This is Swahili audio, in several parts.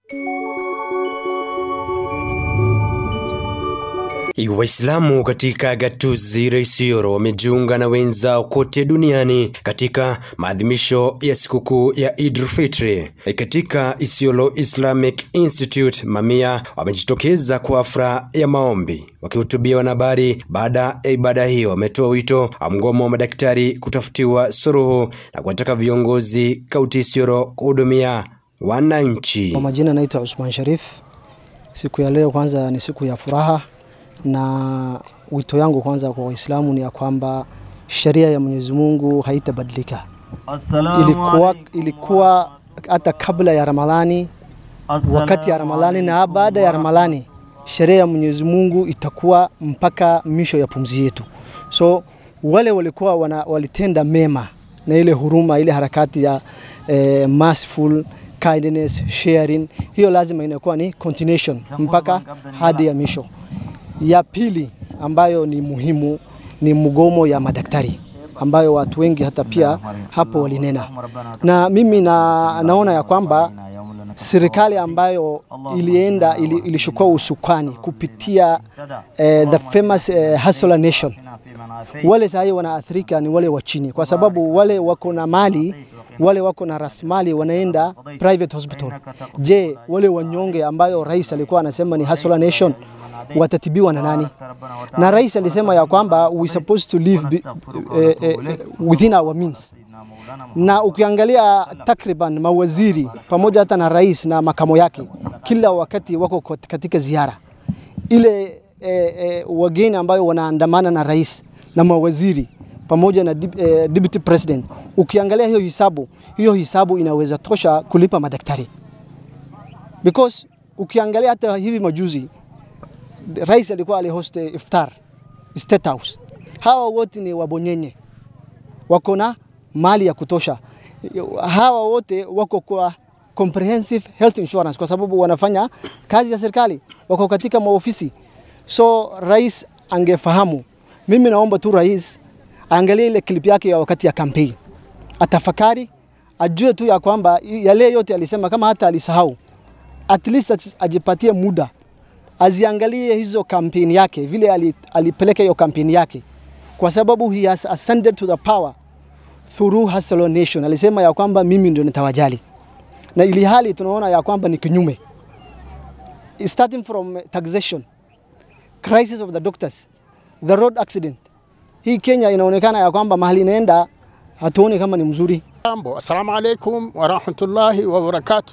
Waislamu katika gatuzi la Isiolo wamejiunga na wenzao kote duniani katika maadhimisho ya sikukuu ya Eid al-Fitr. Katika Isiolo Islamic Institute, mamia wamejitokeza kwa hafla ya maombi. Wakihutubia wanahabari baada ya ibada hiyo, wametoa wito wa mgomo wa madaktari kutafutiwa suluhu na kuwataka viongozi kaunti Isiolo kuhudumia wananchi. Kwa majina naitwa Usman Sharif. Siku ya leo kwanza ni siku ya furaha na wito yangu kwanza kwa Waislamu ni ya kwamba sheria ya Mwenyezi Mungu haitabadilika. Ilikuwa, ilikuwa hata kabla ya Ramadhani, wakati ya Ramadhani na baada ya Ramadhani, sheria ya Mwenyezi Mungu itakuwa mpaka misho ya pumzi yetu. So wale walikuwa wana, walitenda mema na ile huruma, ile harakati ya eh, merciful kindness, sharing, hiyo lazima inakuwa ni continuation mpaka hadi ya misho. Ya pili ambayo ni muhimu ni mgomo ya madaktari ambayo watu wengi hata pia hapo walinena, na mimi na, naona ya kwamba serikali ambayo ilienda ili, ilishukua usukani kupitia eh, the famous eh, Hustler Nation, wale sahii wanaathirika ni wale wa chini, kwa sababu wale wako na mali wale wako na rasilimali wanaenda private hospital. Je, wale wanyonge ambayo rais alikuwa anasema ni Hustler Nation watatibiwa na nani? Na rais alisema ya kwamba we supposed to live be, eh, eh, within our means. Na ukiangalia takriban mawaziri pamoja hata na rais na makamo yake kila wakati wako katika ziara ile eh, eh, wageni ambayo wanaandamana na rais na mawaziri pamoja na eh, deputy president. Ukiangalia hiyo hisabu, hiyo hisabu inaweza tosha kulipa madaktari because ukiangalia hata hivi majuzi rais alikuwa alihost iftar State House. Hawa wote ni wabonyenye, wako na mali ya kutosha. Hawa wote wako kwa comprehensive health insurance kwa sababu wanafanya kazi ya serikali, wako katika maofisi. So rais angefahamu. Mimi naomba tu rais aangalie ile clip yake ya wakati ya kampeni, atafakari, ajue tu ya kwamba yale yote alisema, kama hata alisahau, at least ajipatie muda aziangalie hizo kampeni yake vile alipeleka hiyo kampeni yake, kwa sababu he has ascended to the power through Hustler Nation. Alisema ya kwamba mimi ndio nitawajali, na ili hali tunaona ya kwamba ni kinyume, starting from taxation, crisis of the doctors, the road accident. Hii Kenya inaonekana ya kwamba mahali inaenda hatuoni kama ni mzuri. Jambo, assalamu alaikum warahmatullahi wabarakatuh.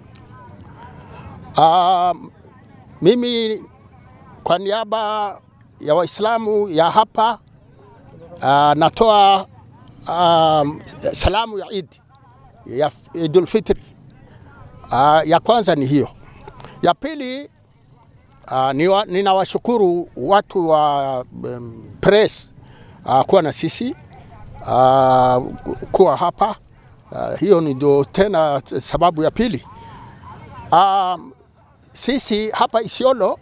Um, mimi kwa niaba ya Waislamu ya hapa uh, natoa uh, salamu ya Eid ya Idul Fitri. Uh, ya kwanza ni hiyo. Ya pili uh, ninawashukuru watu wa um, press uh, kuwa na sisi uh, kuwa hapa uh, hiyo ndio tena sababu ya pili uh, sisi hapa Isiolo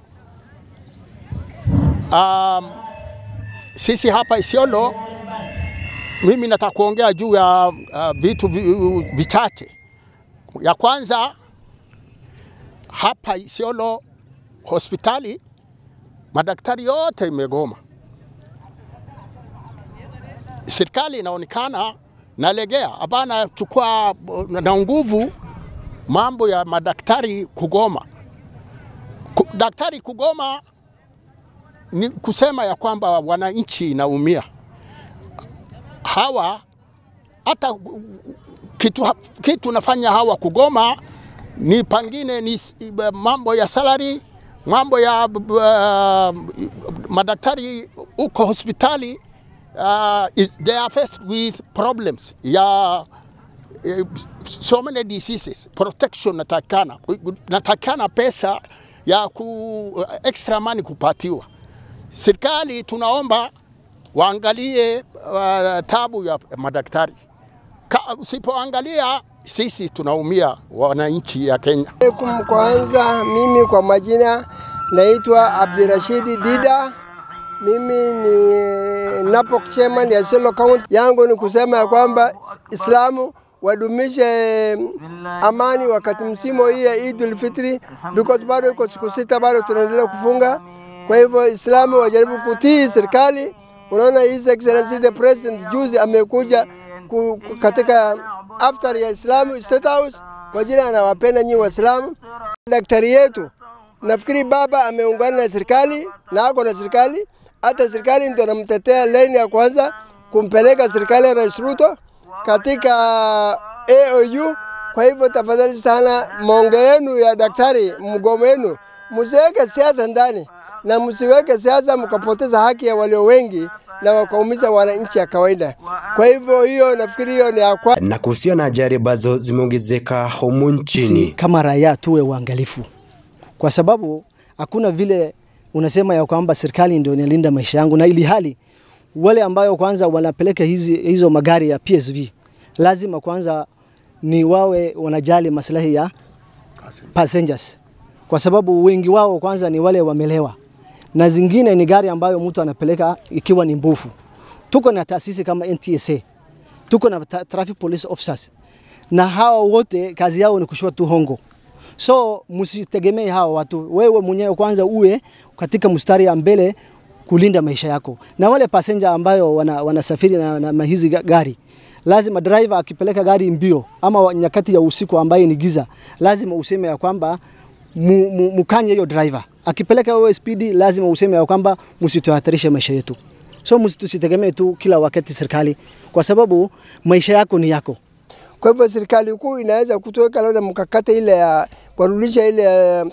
um, sisi hapa Isiolo, mimi nataka kuongea juu ya uh, vitu vichache. Ya kwanza hapa Isiolo hospitali madaktari yote imegoma. Serikali inaonekana nalegea, hapana chukua na nguvu mambo ya madaktari kugoma daktari kugoma ni kusema ya kwamba wananchi inaumia. Hawa hata kitu, kitu nafanya hawa kugoma ni pangine ni mambo ya salary, mambo ya uh, madaktari uko hospitali uh, is, they are faced with problems ya uh, so many diseases. Protection natakana, natakana pesa ya ku extra money kupatiwa. Serikali tunaomba waangalie uh, tabu ya madaktari. Usipoangalia sisi tunaumia, wananchi ya Kenya. Alaikum. Kwanza mimi kwa majina naitwa Abdirashidi Dida. Mimi ni NAPOK chairman ya Isiolo County. Yangu ni kusema ya kwamba Islamu wadumishe amani wakati msimu hii ya Eid Fitri, because bado iko siku sita, bado tunaendelea kufunga. Kwa hivyo Islamu wajaribu kutii serikali. Unaona, His Excellency the President juzi amekuja ku, ku, katika after ya Islamu State House kwa ajili anawapenda nyinyi Waislamu. Daktari yetu nafikiri baba ameungana na serikali na ako na serikali, hata serikali ndio anamtetea leni ya kwanza kumpeleka serikali ya Rais Ruto katika AOU. Kwa hivyo tafadhali sana, monge yenu ya daktari, mgomo wenu msiweke siasa ndani na msiweke siasa mkapoteza haki ya walio wengi na wakaumiza wananchi ya kawaida. Kwa hivyo hiyo nafikiri hiyo ni ya kwa Na kuhusiana na ajali ambazo zimeongezeka humu si nchini, kama raia tuwe uangalifu, kwa sababu hakuna vile unasema ya kwamba serikali ndio inalinda maisha yangu, na ili hali wale ambayo kwanza wanapeleka hizi, hizo magari ya PSV lazima kwanza ni wawe wanajali maslahi ya passengers, kwa sababu wengi wao kwanza ni wale wamelewa, na zingine ni gari ambayo mtu anapeleka ikiwa ni mbovu. Tuko na taasisi kama NTSA, tuko na ta- traffic police officers, na hawa wote kazi yao ni kushua tu hongo. So msitegemee hawa watu, wewe mwenyewe kwanza uwe katika mstari ya mbele kulinda maisha yako, na wale passenger ambayo wana, wanasafiri na, na, na hizi ga- gari lazima driver akipeleka gari mbio ama wa- nyakati ya usiku ambayo ni giza, lazima useme ya kwamba mu, mu, mukanye hiyo driver. Akipeleka wewe spidi, lazima useme ya kwamba msituhatarishe maisha yetu. So msi- tusitegemee tu kila wakati serikali, kwa sababu maisha yako ni yako. Kwa hivyo serikali kuu inaweza kutuweka labda mkakati ile ya kurudisha ile ya-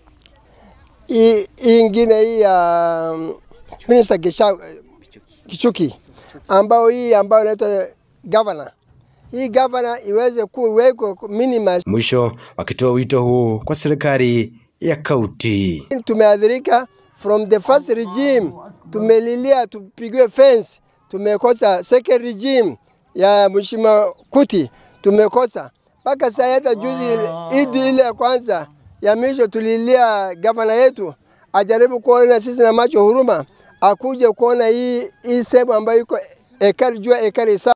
hii hii ingine hii ya um, Minister Kisha, Kichuki ambao hii ambayo inaitwa governor, hii governor iweze kuwekwa minimum. mwisho wakitoa wito huu kwa serikali ya kaunti. Tumeadhirika from the first regime, tumelilia tupigiwe fence, tumekosa second regime ya Mheshimiwa Kuti tumekosa mpaka saa hata juzi idi ile ya kwanza ya mwisho tulilia gavana yetu ajaribu kuona sisi na macho huruma, akuje kuona hii hii sehemu ambayo iko ekari jua ekari sa